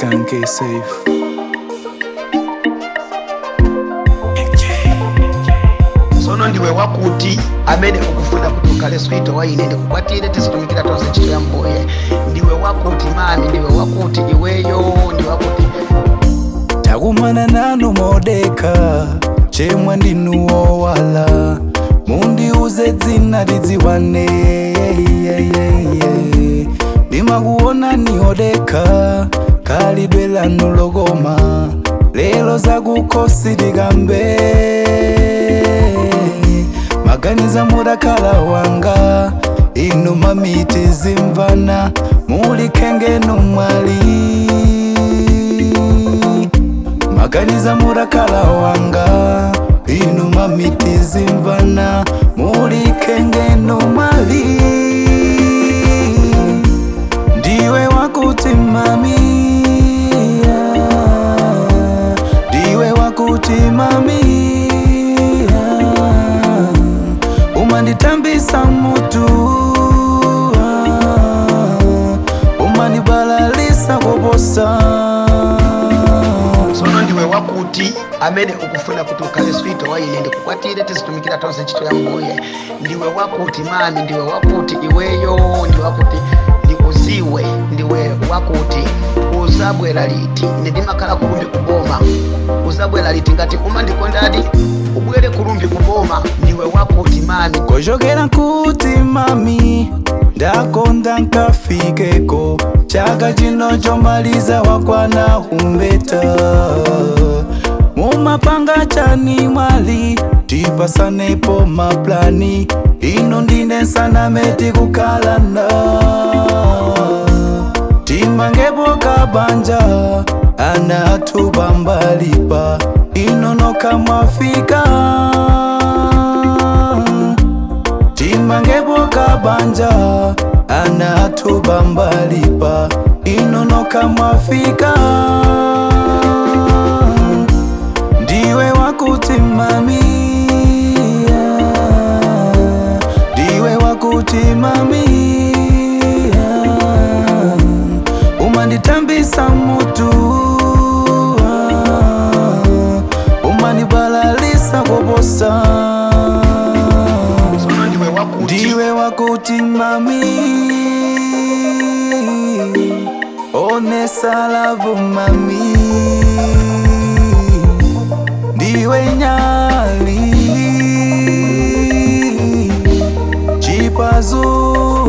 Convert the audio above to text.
Tanke safe. sono ndiwe wakuti amene ukufuna kuti ukhale swito wa ine ndikukwatire tizitumikira tonse ntchito ya mbuye ndiwe wakuti mami ndiwe wakuti iweyo ndiwe wakuti takumana nanu modeka chemwe ndinuwo wala mundiuze dzina lidziwane ndimakuona ni odeka khalidwe lanu lokoma lero zakukhosi tikambe maganiza mudakhala wanga inu mamiti zimvana muli khengenu mwali maganiza murakala wanga inu mamiti zimvana muli khengenu mwali ndiwe wakuti mami ndiwe wakuti mami umanditambisa mutu umandibalalisa koposa sono ndiwe wakuti amene ukufuna kuti ukhale swito wa ine ndikukwatire tizitumikira tonse ntchito ya mbuye ndiwe wakuti mami ndiwe wakuti iweyo ndiwe wakuti ndikuziwe ndiwe wakuti uzabwera liti ine ndimakhala kulumbi kuboma uzabwera liti ngati umandikondadi ubwere kulumbi kuboma ndiwe wakuti mami kochokera kuti mami ndakonda nkafikeko chaka chino chomaliza wakwana umbeta mumapanga chani mwali tipasanepo maplani ino ndine nsanameti kukalana timangepo kabanja ana atuba mbalipa ino nokamwafika timangepo kabanja ana atuba mbalipa ino nokamwafika ndiwe wakuti mami ndiwe wakuti mami umanditambisa mutu umanibalalisa koposa sono ndiwe wakuti ndiwe wakuti mami onesa lavu mami ndiwe nyali chipazu